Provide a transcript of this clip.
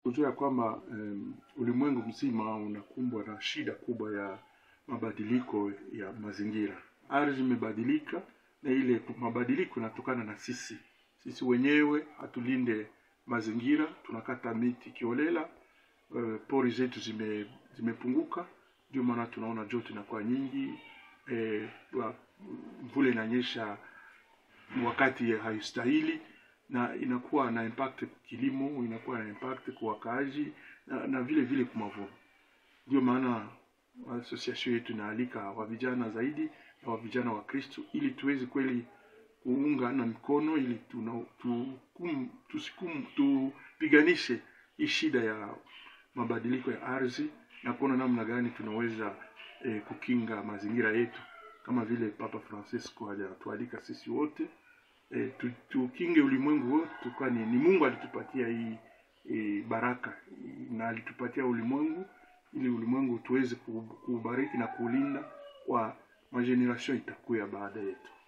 kujua kwamba um, ulimwengu mzima unakumbwa na shida kubwa ya mabadiliko ya mazingira. Ardhi imebadilika na ile mabadiliko inatokana na sisi. Sisi wenyewe hatulinde mazingira, tunakata miti kiolela, uh, pori zetu zime zimepunguka, ndio maana tunaona joto inakuwa nyingi, eh, wa- mvula inanyesha wakati haistahili na inakuwa na impact kilimo, inakuwa na impact kwa wakaaji na, na vile vile kwa mavuno. Ndio maana association yetu inaalika wa vijana zaidi na wa vijana wa Kristo ili tuweze kweli kuunga na mikono ili tuna, tukum, tusikum, tupiganishe hii shida ya mabadiliko ya ardhi na kuona namna gani tunaweza eh, kukinga mazingira yetu kama vile Papa Francisco hajatualika sisi wote eh, tu- tukinge ulimwengu wote, kwani ni Mungu alitupatia hii eh, baraka na alitupatia ulimwengu ili ulimwengu tuweze ku- kuubariki na kuulinda kwa majeneration itakuya baada yetu.